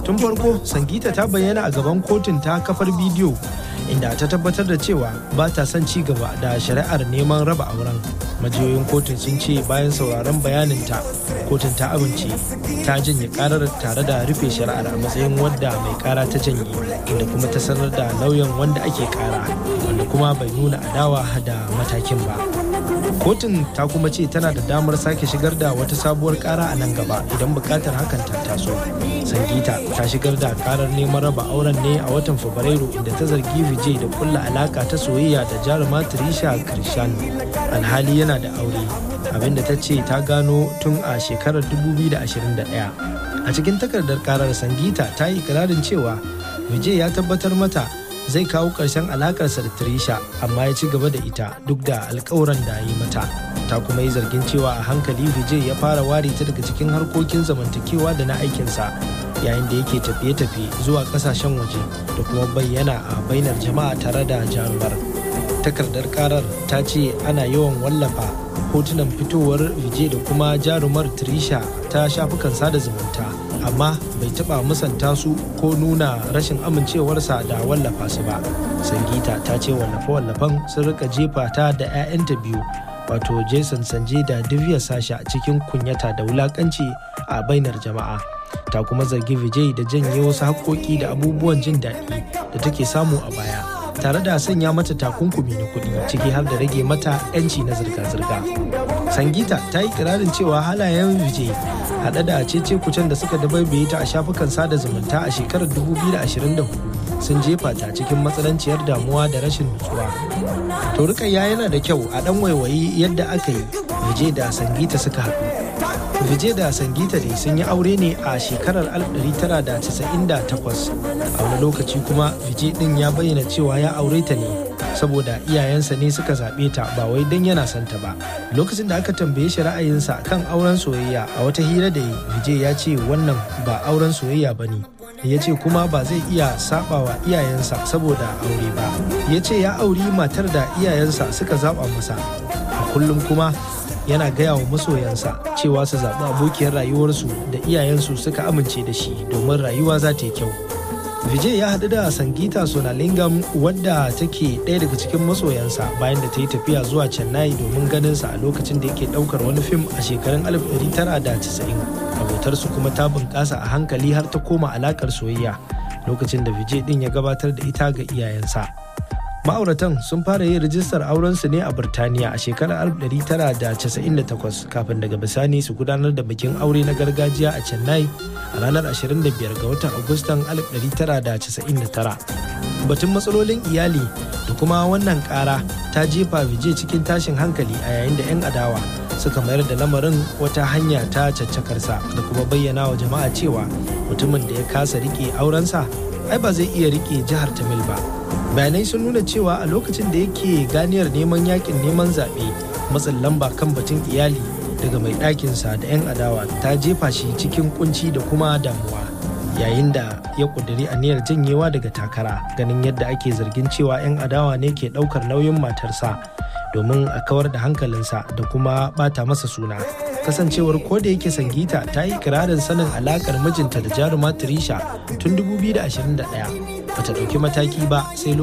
tun farko sangita ta bayyana a gaban kotun ta kafar bidiyo inda ta tabbatar da cewa ba ta son ci gaba da shari'ar neman raba auren majiyoyin kotun sun ce bayan sauraron bayaninta kotun ta amince ta janye karar tare da rufe shari'ar a matsayin wadda mai kara ta janye inda kuma ta sanar da lauyan wanda ake kara wanda kuma bai nuna adawa da matakin ba kotun ta kuma ce tana da damar sake shigar da wata sabuwar kara a nan gaba idan bukatar hakan ta taso sangita ta shigar da karar neman raba auren ne a watan fabrairu inda ta zargi vijay da kulla alaka ta soyayya da jaruma trisha krishnan alhali yana da aure abinda ta ce ta gano tun a shekarar 2021 a cikin takardar karar sangita ta yi ikirarin cewa vijay ya tabbatar mata zai kawo ƙarshen alakarsa da Trisha amma ya ci gaba da ita duk da alkawuran da yi mata. Ta kuma yi zargin cewa a hankali Vijay ya fara ware ta daga cikin harkokin zamantakewa da na aikinsa yayin da yake tafiye-tafiye zuwa ƙasashen waje da kuma bayyana a bainar jama'a tare da jarumar. Takardar karar ta ce ana yawan wallafa hotunan fitowar Vijay da kuma jarumar Trisha ta shafukan sada zumunta. amma bai taba musanta su ko nuna rashin amincewarsa da wallafa su ba sangita ta ce wallafe-wallafen sun rika jefa ta da 'ya'yanta biyu wato jason sanje da divya sasha cikin kunyata da wulakanci a bainar jama'a ta kuma zargi vijay da janye wasu haƙoƙi da abubuwan jin daɗi da take samu a baya tare da sanya mata takunkumi na kuɗi ciki har da rage mata 'yanci na zirga-zirga sangita ta yi kirarin cewa halayen vijay haɗe da cece kucen da suka dabaibaye ta a shafukan sada zumunta a shekarar 2024 sun jefa ta cikin matsananciyar damuwa da rashin nutsuwa. To rikayya yana da kyau a ɗan waiwayi yadda aka yi Vijay da Sangita suka haɗu. Vijay da Sangita dai sun yi aure ne a shekarar 1998 a wani lokaci kuma Vijay ɗin ya bayyana cewa ya aure ta ne saboda iyayensa ne suka zaɓe ta ba wai don yana son ta ba lokacin da aka tambaye shi ra'ayinsa kan auren soyayya a wata hira da yi vijay ya ce wannan ba auren soyayya ba ne ya ce kuma ba zai iya sabawa iyayensa saboda aure ba ya ce ya auri matar da iyayensa suka zaɓa masa a kullum kuma yana gaya wa masoyansa cewa su zaɓi abokiyar rayuwarsu da iyayensu suka amince da shi domin rayuwa za ta yi kyau Vijay ya haɗu da Sangita Sonalingam wadda take ɗaya daga cikin masoyansa bayan da ta yi tafiya zuwa Chennai domin ganinsa a lokacin da yake ɗaukar wani fim a shekarun 1990. Abotarsu kuma ta bunƙasa a hankali har ta koma alaƙar soyayya lokacin da Vijay ɗin ya gabatar da ita ga iyayensa. Ma'auratan sun fara yin rijistar aurensu ne a Birtaniya a shekarar 1998 kafin daga bisani su gudanar da bikin aure na gargajiya a Chennai a ranar 25 ga watan Agustan 1999. Batun matsalolin iyali da kuma wannan kara ta jefa Vijay cikin tashin hankali a yayin da 'yan adawa suka mayar da lamarin wata hanya ta caccakarsa da kuma bayyana wa jama'a cewa mutumin da ya kasa rike aurensa ai ba zai iya rike jihar Tamil ba. Bayanai sun nuna cewa a lokacin da yake ganiyar neman yakin neman zaɓe matsin lamba kan batun iyali daga mai ɗakinsa da 'yan adawa ta jefa shi cikin kunci da kuma damuwa yayin da ya ƙudiri aniyar janyewa daga takara ganin yadda ake zargin cewa 'yan adawa ne ke ɗaukar nauyin matarsa domin a kawar da hankalinsa da kuma ɓata masa suna kasancewar ko da yake sangita ta yi kirarin sanin alakar mijinta da jaruma Trisha tun 2021 bata ɗauki mataki ba sai